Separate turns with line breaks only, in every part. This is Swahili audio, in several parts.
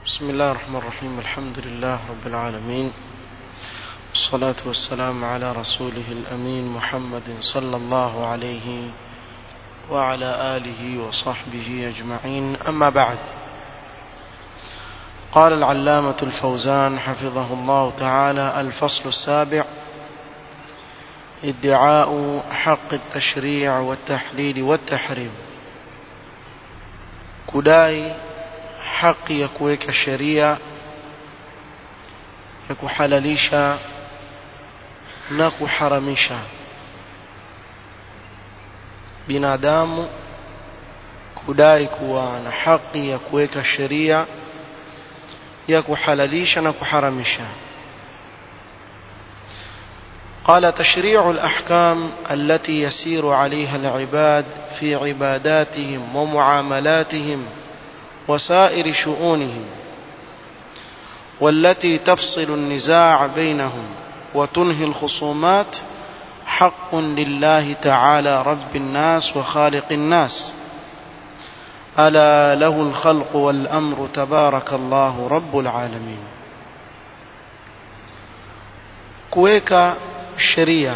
بسم الله الرحمن الرحيم الحمد لله رب العالمين والصلاة والسلام على رسوله الأمين محمد صلى الله عليه وعلى آله وصحبه أجمعين أما بعد قال العلامة الفوزان حفظه الله تعالى الفصل السابع ادعاء حق التشريع والتحليل والتحريم kudai haki ya kuweka sheria ya kuhalalisha na kuharamisha binadamu kudai kuwa na haki ya kuweka sheria ya kuhalalisha na kuharamisha قال تشريع الأحكام التي يسير عليها العباد في عباداتهم ومعاملاتهم وسائر شؤونهم والتي تفصل النزاع بينهم وتنهي الخصومات حق لله تعالى رب الناس وخالق الناس ألا له الخلق والأمر تبارك الله رب العالمين kuweka sheria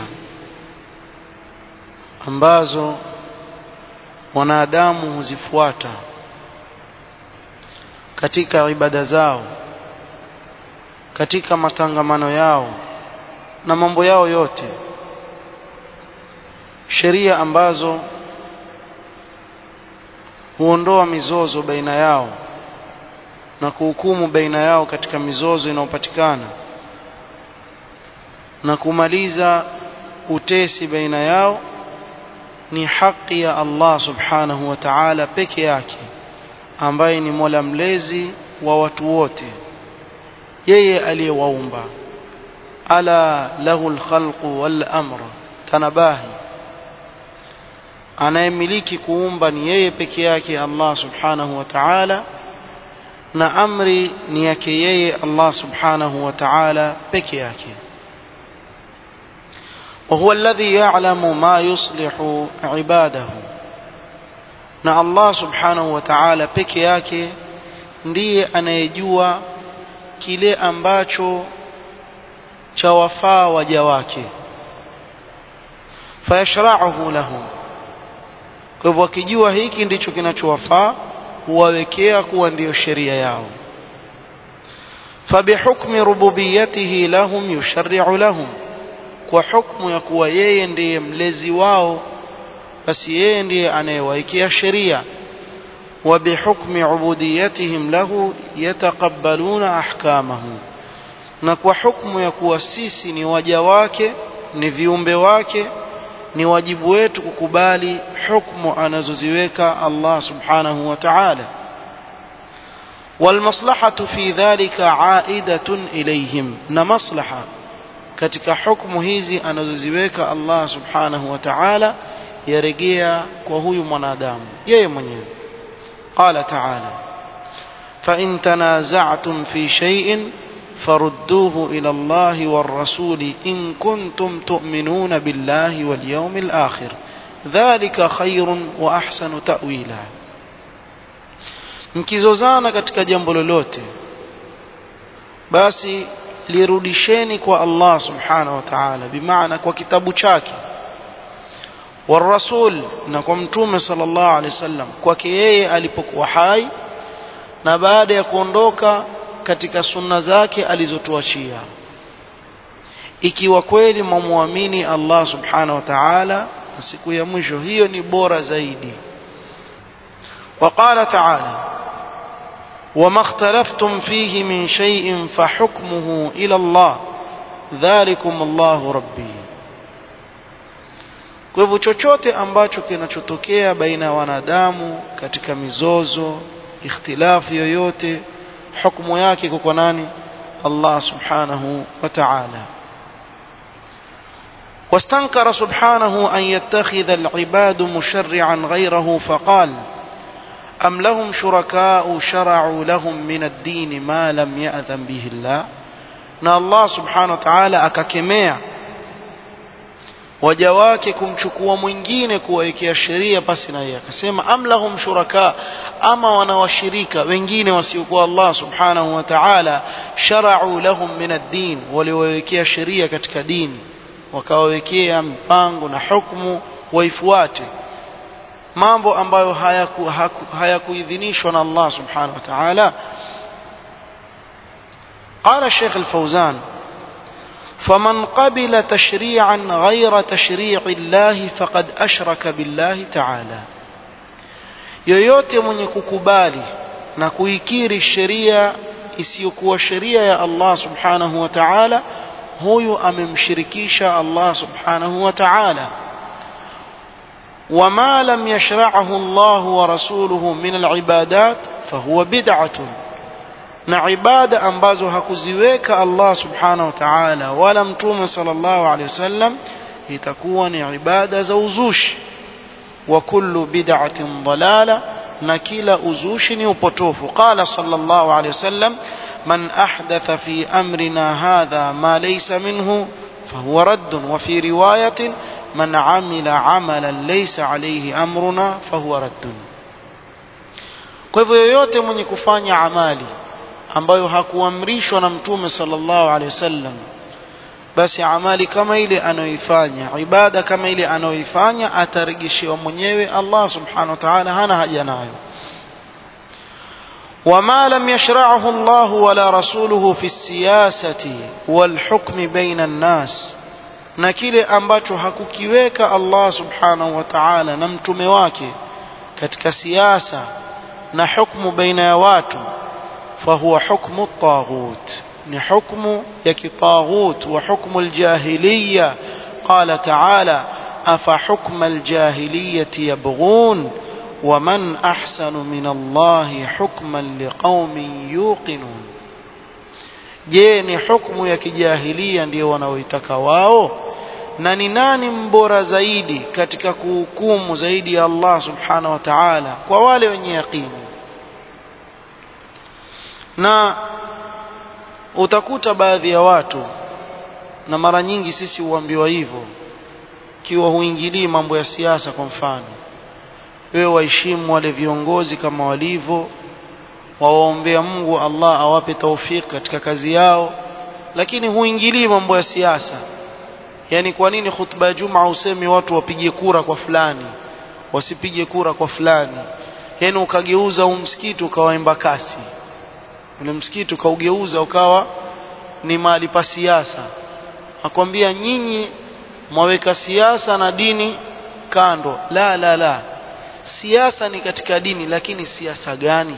ambazo wanadamu huzifuata katika ibada zao katika matangamano yao na mambo yao yote sheria ambazo huondoa mizozo baina yao na kuhukumu baina yao katika mizozo inayopatikana na kumaliza utesi baina yao ni haki ya Allah subhanahu wa ta'ala peke yake ambaye ni Mola mlezi wa watu wote yeye aliyewaumba ala lahu alkhalqu wal amr tanabahi anayemiliki kuumba ni yeye peke yake Allah subhanahu wa ta'ala na amri ni yake yeye Allah subhanahu wa ta'ala peke yake وهو الذي يعلم ما يصلح عباده na Allah subhanahu wa ta'ala peke yake ndiye anayejua kile ambacho cha wafaa waja wake fayashra'uhu lahum kwa hivyo akijua hiki ndicho kinachowafaa huwawekea kuwa ndiyo sheria yao fabihukmi rububiyyatihi lahum yusharri'u lahum kwa hukumu ya kuwa yeye ndiye mlezi wao basi yeye ndiye anayewaekea sheria wa bihukmi ubudiyatihim lahu yataqabbaluna ahkamahu na kwa hukumu ya kuwa sisi ni waja wake ni viumbe wake ni wajibu wetu kukubali hukumu anazoziweka Allah subhanahu wa ta'ala والمصلحة في ذلك عائدة إليهم na maslaha katika hukumu hizi anazoziweka Allah subhanahu wa ta'ala yarejea kwa huyu mwanadamu yeye mwenyewe qala ta'ala fa in tanaza'tum fi shay'in farudduhu ila Allah war rasul in kuntum tu'minuna billahi wal yawmil akhir dhalika khairun wa ahsanu ta'wila mkizozana katika jambo lolote basi lirudisheni kwa Allah subhanahu wa ta'ala bimaana kwa kitabu chake warasul na kwa mtume sallallahu alaihi wasallam kwake yeye alipokuwa hai na baada ya kuondoka katika sunna zake alizotuachia ikiwa kweli mumwamini Allah subhanahu wa ta'ala na siku ya mwisho hiyo ni bora zaidi وقال تعالى وما اختلفتم فيه من شيء فحكمه إلى الله ذلكم الله ربي kwa hivyo chochote ambacho kinachotokea baina ya wanadamu katika mizozo ikhtilafu yoyote hukumu yake kwa nani Allah subhanahu wa ta'ala واستنكر سبحانه أن يتخذ العباد مشرعا غيره فقال أم لهم شركاء شرعوا لهم من الدين ما لم يأذن به الله na Allah subhanahu wa ta'ala akakemea waja wake kumchukua mwingine kuwawekea sheria pasi na yeye akasema am lahum shuraka ama wanawashirika wengine wasiokuwa Allah subhanahu wa ta'ala shara'u lahum min ad-din waliwawekea sheria katika dini wakawawekea mpango na hukumu waifuate mambo ambayo hayakuidhinishwa na Allah subhanahu wa ta'ala قال الشيخ الفوزان فمن قبل تشريعا غير تشريع الله فقد أشرك بالله تعالى yoyote mwenye kukubali na kuikiri sheria isiyokuwa sheria ya Allah subhanahu wa ta'ala huyu amemshirikisha Allah subhanahu wa ta'ala وما لم يشرعه الله ورسوله من العبادات فهو بدعة na ibada ambazo hakuziweka Allah subhanahu wa ta'ala wala mtume sallallahu alaihi wasallam itakuwa ni ibada za uzushi wa kullu bid'atin dalala na kila uzushi ni upotofu qala sallallahu alaihi wasallam man ahdatha fi amrina hadha ma laysa minhu fahuwa radd wa fi riwayatin man amila amalan laysa alayhi amruna fahuwa radd kwa hivyo yoyote mwenye kufanya amali ambayo hakuamrishwa na mtume sallallahu alaihi wasallam basi amali kama ile anayoifanya ibada kama ile anayoifanya atarejeshewa mwenyewe Allah subhanahu wa ta'ala hana haja nayo وما لم يشرعه الله ولا رسوله في السياسة والحكم بين الناس na kile ambacho hakukiweka Allah subhanahu wa ta'ala na mtume wake katika siasa na hukumu baina ya watu فهو حكم الطاغوت حكم يك طاغوت وحكم الجاهلية قال تعالى أفحكم الجاهلية يبغون ومن أحسن من الله حكما لقوم يوقنون je ni hukumu ya kijahilia ndio wanaoitaka wao na ni nani mbora zaidi katika kuhukumu zaidi ya Allah subhanahu wa ta'ala kwa wale wenye yaqini na utakuta baadhi ya watu na mara nyingi sisi huambiwa hivyo kiwa huingilii mambo ya siasa kwa mfano wewe waheshimu wale viongozi kama walivyo wawaombea Mungu Allah awape taufik katika kazi yao lakini huingilii mambo ya siasa yani kwa nini khutba ya Juma usemi watu wapige kura kwa fulani wasipige kura kwa fulani yani ukageuza huu msikiti ukawaimba kasi ule msikiti ukaugeuza ukawa ni mahali pa siasa akwambia nyinyi mwaweka siasa na dini kando la la la siasa ni katika dini lakini siasa gani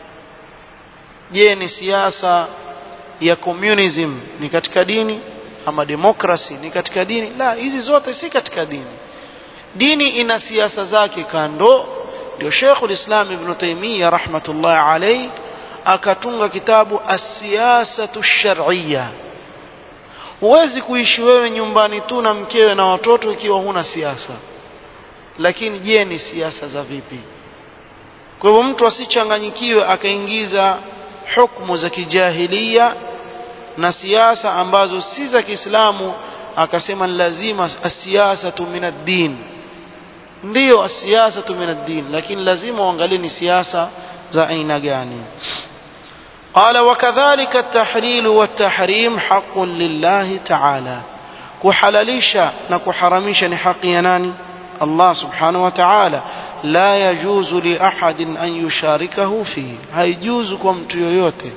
je ni siasa ya communism ni katika dini ama democracy ni katika dini la hizi zote si katika dini dini ina siasa zake kando ndio Sheikh Islam Ibn Taymiyyah rahmatullah alayhi akatunga kitabu as-siyasatu shar'iyya huwezi kuishi wewe nyumbani tu na mkewe na watoto ikiwa huna siasa lakini je ni siasa za vipi kwa hivyo mtu asichanganyikiwe akaingiza hukumu za kijahilia na siasa ambazo si za Kiislamu akasema ni lazima asiyasatu min ad-din ndiyo asiyasatu min ad-din lakini lazima uangalie ni siasa za aina gani قال وكذلك التحليل والتحريم حق لله تعالى كحلليشا نكحرميشا نحق يناني الله سبحانه وتعالى لا يجوز لأحد أن يشاركه فيه هيجوز كم تيويوتي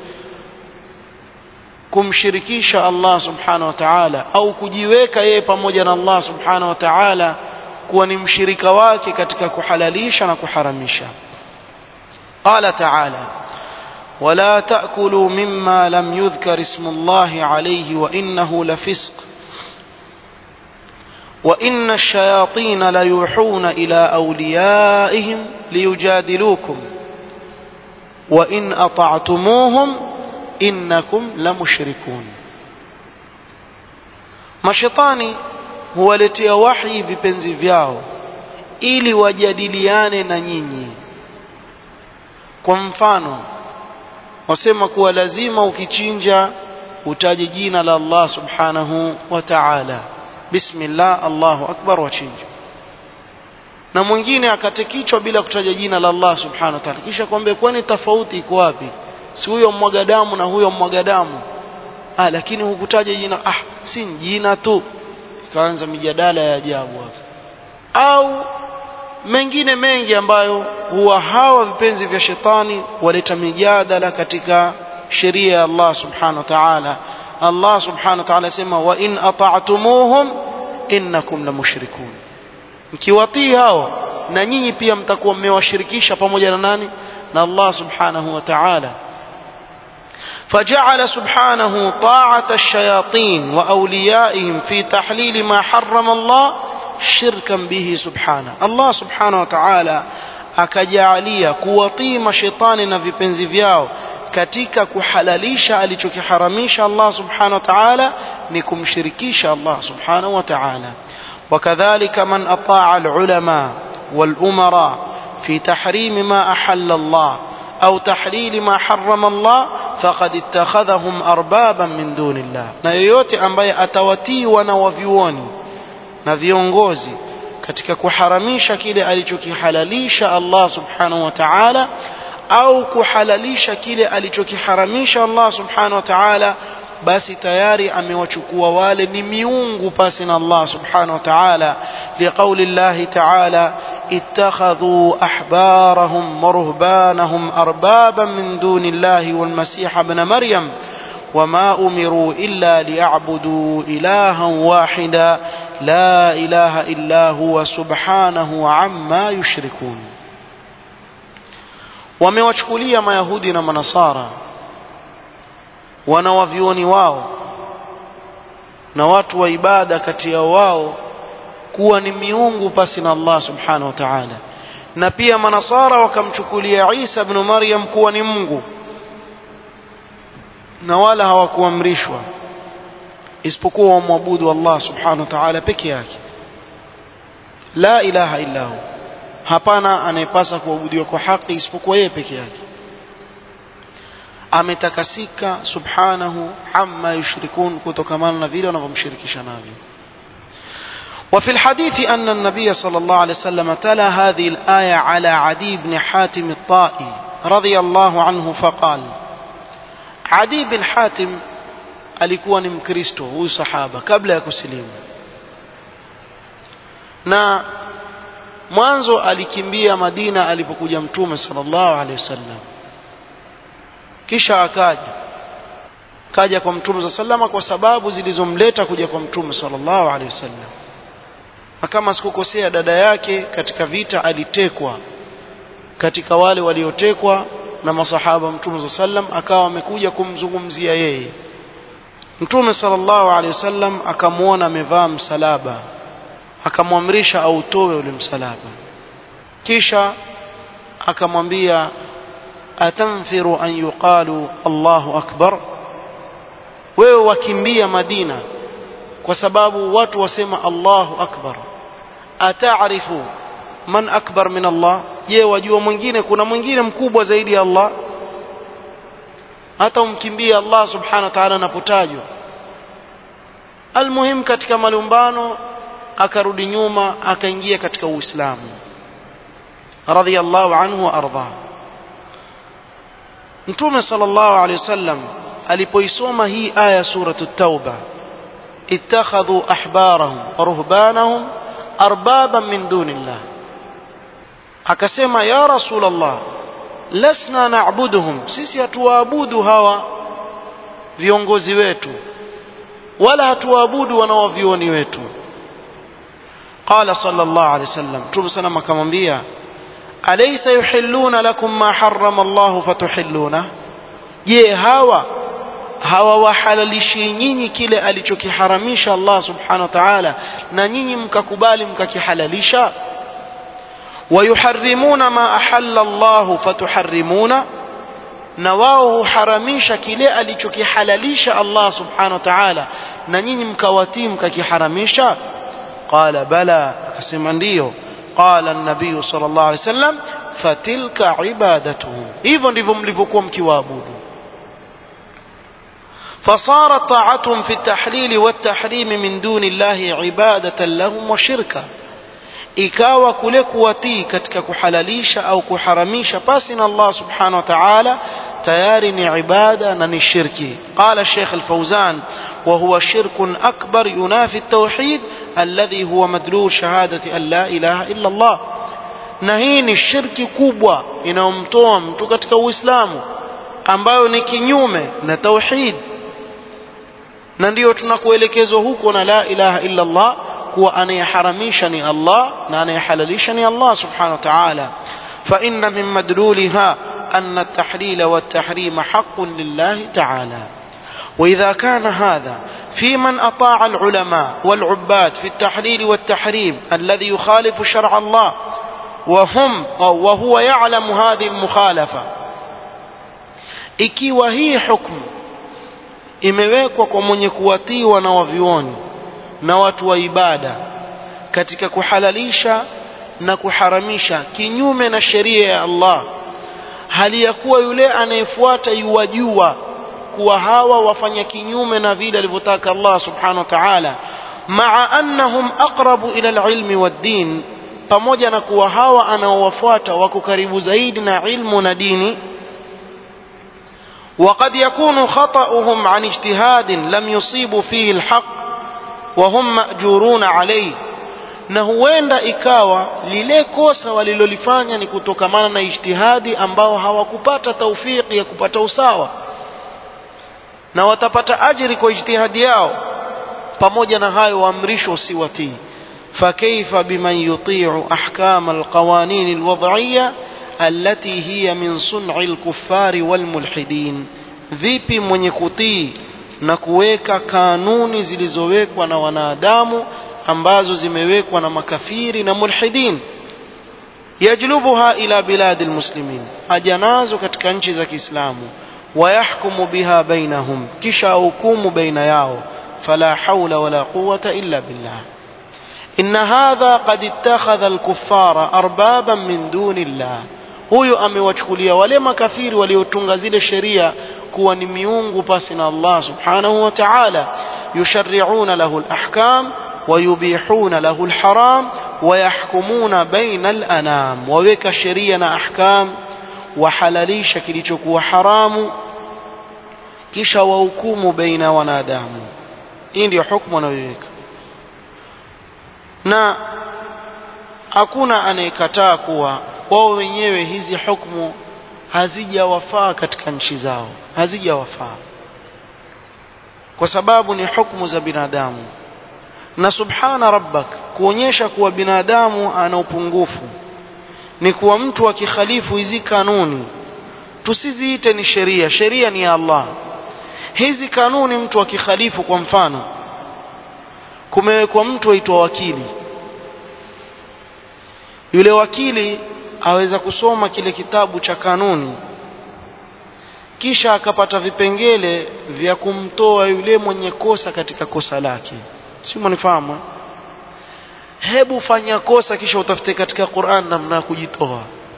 kumshirikisha Allah subhanahu wa ta'ala au kujiweka yeye pamoja na Allah subhanahu wa ta'ala kuwa ni mshirika wake katika kuhalalisha na kuharamisha qala ta'ala ولا تأكلوا مما لم يذكر اسم الله عليه وإنه لفسق وإن الشياطين ليوحون إلى أوليائهم ليجادلوكم وإن أطعتموهم إنكم لمشركون mashetani huwaletea wahi vipenzi vyao ili wajadiliane na nyinyi kwa mfano wasema kuwa lazima ukichinja utaje jina la Allah subhanahu wa ta'ala bismillah Allahu akbar wachinja na mwingine akate kichwa bila kutaja jina la Allah subhanahu wa ta'ala kisha kwambie kwani tofauti iko wapi si huyo mwaga damu na huyo mwaga damu ah lakini hukutaja jina ah si jina tu ikaanza mijadala ya ajabu hapo au mengine mengi ambayo huwa hawa vipenzi vya shetani waleta mijadala katika sheria ya Allah subhanahu wa ta'ala Allah subhanahu wa ta'ala sema wa in ata'tumuhum innakum lamushrikun mkiwatii hao na nyinyi pia mtakuwa mmewashirikisha pamoja na nani na Allah subhanahu wa ta'ala فجعل سبحانه طاعة الشياطين وأوليائهم في تحليل ما حرم الله شركا به سبحانه الله سبحانه وتعالى akajalia kuwatii mashetani na vipenzi vyao katika kuhalalisha alichokiharamisha Allah subhanahu wa ta'ala ni kumshirikisha Allah subhanahu wa ta'ala وكذلك من أطاع العلماء والأمراء في تحريم ما أحل الله أو تحليل ما حرم الله فقد اتخذهم أربابا من دون الله na yoyote ambaye atawatii wana wa vyuoni na viongozi katika kuharamisha kile alichokihalalisha Allah subhanahu wa ta'ala au kuhalalisha kile alichokiharamisha Allah subhanahu wa ta'ala basi tayari amewachukua wale ni miungu pasi na Allah subhanahu wa ta'ala liqauli Allah ta'ala اتخذوا أحبارهم ورهبانهم أربابا من دون الله والمسيح ابن مريم وما أمروا إلا ليعبدوا إلها واحدا لا إله إلا هو سبحانه عما يشركون wamewachukulia mayahudi na manasara wanawavyuoni wao na watu wa ibada kati ya wao kuwa ni miungu pasi na Allah subhanahu wa ta'ala na pia manasara wakamchukulia Isa ibn Maryam kuwa ni Mungu na wala hawakuamrishwa isipokuwa wamwabudu Allah subhanahu wa ta'ala peke yake la ilaha illa hu hapana anayepasa kuabudiwa kwa haki isipokuwa yeye peke yake ametakasika subhanahu amma yushrikun kutokamana na vile wanavyomshirikisha navyo وفي الحديث أن النبي صلى الله عليه وسلم تلا هذه الآية على عدي بن حاتم الطائي رضي الله عنه فقال عدي بن حاتم alikuwa ni mkristo huyu sahaba kabla ya kusilimu na mwanzo alikimbia madina alipokuja mtume sallallahu alaihi wasallam kisha akaja kaja kwa mtume sallallahu kwa sababu zilizomleta kuja kwa mtume sallallahu alaihi wasallam na kama sikukosea dada yake katika vita alitekwa katika wale waliotekwa na masahaba mtume sallam akawa amekuja kumzungumzia yeye mtume sallallahu alaihi wasallam akamwona amevaa msalaba akamwamrisha autoe ule msalaba kisha akamwambia atanfiru an yuqalu Allahu akbar wewe wakimbia Madina kwa sababu watu wasema Allahu akbar ataarifu man akbar min Allah je wajua mwingine kuna mwingine mkubwa zaidi ya Allah hata umkimbie Allah subhanahu wa ta'ala anapotajwa almuhim katika malumbano akarudi nyuma akaingia katika uislamu radhiyallahu anhu wa arda mtume sallallahu alayhi wasallam alipoisoma hii aya suratu tauba ittakhadhu ahbarahum wa ruhbanahum arbaban min dunillah akasema ya rasulullah lasna na'buduhum sisi hatuwaabudu hawa viongozi wetu wala hatuwaabudu wanaovioni wetu قال صلى الله عليه وسلم توب سلام akamwambia alaysa yuhilluna lakum ma harrama Allah fatuhilluna je hawa hawa wahalalishi nyinyi kile alichokiharamisha Allah subhanahu wa ta'ala na nyinyi mkakubali mkakihalalisha wayuharrimuna ma ahalla Allah fatuharrimuna na wao huharamisha kile alichokihalalisha Allah subhanahu wa ta'ala na nyinyi mkawatii mkakiharamisha qala bala akasema ndiyo qala an-nabiy sallallahu alaihi wasallam fatilka ibadatuhu hivyo ndivyo mlivyokuwa mkiwaabudu فصارت طاعتهم في التحليل والتحريم من دون الله عبادة لهم وشركا ikawa kule kuwatii katika kuhalalisha au kuharamisha pasi na Allah subhanahu wa ta'ala tayari ni ibada na ni shirki qala Sheikh Al-Fawzan wa huwa shirkun akbar yunafi at-tauhid alladhi huwa madlul shahadati an la ilaha illa Allah na hii ni shirki kubwa inayomtoa mtu katika Uislamu ambayo ni kinyume na tauhid na ndiyo tunakuelekezwa huko na la ilaha illa Allah kuwa anayeharamisha ni Allah na anayehalalisha ni Allah subhanahu wa ta'ala fa inna min madluliha أن التحليل والتحريم حق لله تعالى وإذا كان هذا في من أطاع العلماء والعباد في التحليل والتحريم الذي يخالف شرع الله وهم وهو يعلم هذه المخالفة ikiwa hii hukmu imewekwa kwa mwenye kuwatii wanawavyuoni na watu wa ibada katika kuhalalisha na kuharamisha kinyume na sheria ya Allah hali ya kuwa yule anayefuata yuwajua kuwa hawa wafanya kinyume na vile alivyotaka Allah subhanahu wa ta'ala maa annahum aqrabu ila alilmi waddin pamoja na kuwa hawa anaowafuata wako karibu zaidi na ilmu na dini وقد يكون خطأهم عن اجتهاد لم يصيبوا فيه الحق وهم مأجورون عليه na huenda ikawa lile kosa walilolifanya ni kutokamana na ijtihadi ambao hawakupata taufiki ya kupata usawa na watapata ajiri kwa ijtihadi yao pamoja na hayo waamrishwa usiwatii فكيف بمن يطيع أحكام القوانين الوضعية التي هي من صنع الكفار والملحدين vipi mwenye kutii na kuweka kanuni zilizowekwa na wanadamu ambazo zimewekwa na makafiri na mulhidin yajlubuha ila biladi almuslimin aja nazo katika nchi za Kiislamu wayahkumu biha bainahum kisha hukumu baina yao fala hawla wala quwwata illa billah إن هذا قد اتخذ الكفار أربابا من دون الله huyo amewachukulia wale makafiri waliotunga zile sheria kuwa ni miungu pasi na Allah subhanahu wa ta'ala yusharri'una lahu al-ahkam ويبيحون له الحرام ويحكمون بين الأنام ووeka sheria na ahkam wahalalisha kilichokuwa haramu kisha wahukumu baina wanadamu hii ndio hukumu anayoiweka na hakuna anayekataa kuwa wao wenyewe hizi hukumu hazijawafaa katika nchi zao hazijawafaa kwa sababu ni hukumu za binadamu na subhana rabbak kuonyesha kuwa binadamu ana upungufu ni kuwa mtu akikhalifu hizi kanuni tusiziite ni sheria sheria ni ya Allah hizi kanuni mtu akikhalifu kwa mfano kumewekwa mtu aitwa wakili yule wakili aweza kusoma kile kitabu cha kanuni kisha akapata vipengele vya kumtoa yule mwenye kosa katika kosa lake si mnifahamu hebu fanya kosa kisha utafute katika Qur'an namna ya kujitoa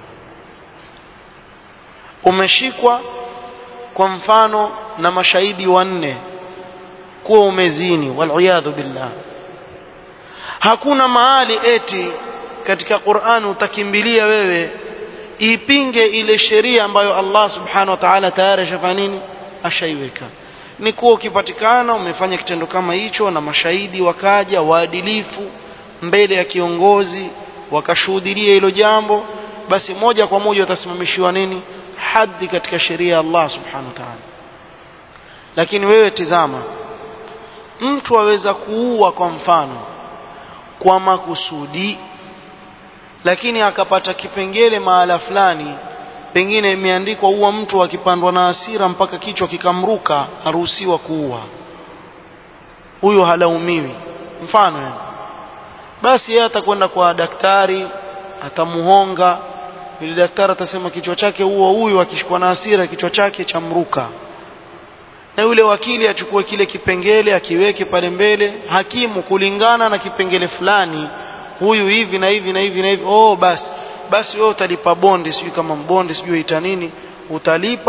umeshikwa kwa mfano na mashahidi wanne kuwa umezini waliyadhu billah hakuna mahali eti katika Qur'an utakimbilia wewe ipinge ile sheria ambayo Allah subhanahu wa ta'ala tayari ashafanya nini ashaiweka ni kuwa ukipatikana umefanya kitendo kama hicho na mashahidi wakaja waadilifu mbele ya kiongozi wakashuhudia hilo jambo basi moja kwa moja utasimamishiwa nini haddi katika sheria ya Allah subhanahu wa ta'ala lakini wewe tizama mtu aweza kuua kwa mfano kwa makusudi lakini akapata kipengele mahala fulani pengine imeandikwa uwa mtu akipandwa na hasira mpaka kichwa kikamruka haruhusiwa kuua huyo halaumiwi mfano yani basi yeye atakwenda kwa daktari atamuhonga yule daktari atasema kichwa chake huo huyu akishikwa na hasira kichwa chake chamruka na yule wakili achukue kile kipengele akiweke pale mbele hakimu kulingana na kipengele fulani huyu hivi na hivi na hivi na hivi oh basi basi wewe utalipa bonde sijui kama mbonde sijui ita nini utalipa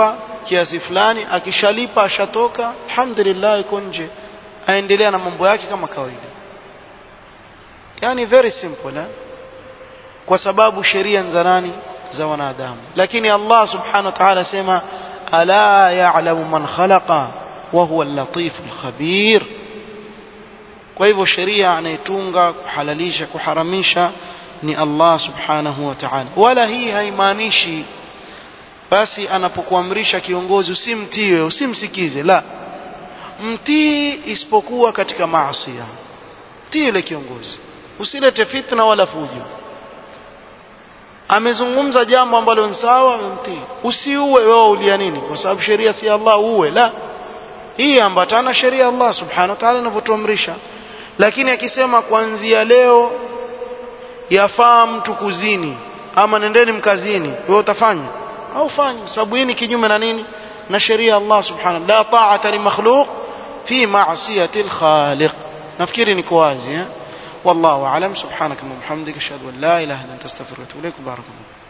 kiasi fulani akishalipa ashatoka alhamdulillah iko nje aendelea na mambo yake kama kawaida yani very simple eh? kwa sababu sheria za nani za wanadamu lakini Allah subhanahu wa ta'ala sema ala ya'lamu man khalaqa wa huwa al-latif al-khabir kwa hivyo sheria anayetunga kuhalalisha kuharamisha ni Allah subhanahu wa ta'ala wala hii haimaanishi basi anapokuamrisha kiongozi usimtiwe usimsikize la mtii isipokuwa katika maasi tii yule kiongozi usilete fitna wala fujo amezungumza jambo ambalo ni sawa amemtii usiue wewe ulia nini kwa sababu sheria si Allah uwe la hii ambatana sheria Allah subhanahu wa ta'ala inavyotuamrisha lakini akisema kuanzia leo yafaa mtu kuzini ama nendeni mkazini wewe utafanya au fanya sababu hii ni kinyume na nini na sheria Allah subhanahu la ta'ata li makhluq fi ma'siyati al-khaliq nafikiri niko wazi eh والله أعلم سبحانك اللهم وبحمدك أشهد أن لا إله إلا أنت أستغفرك وأتوب إليك بارك الله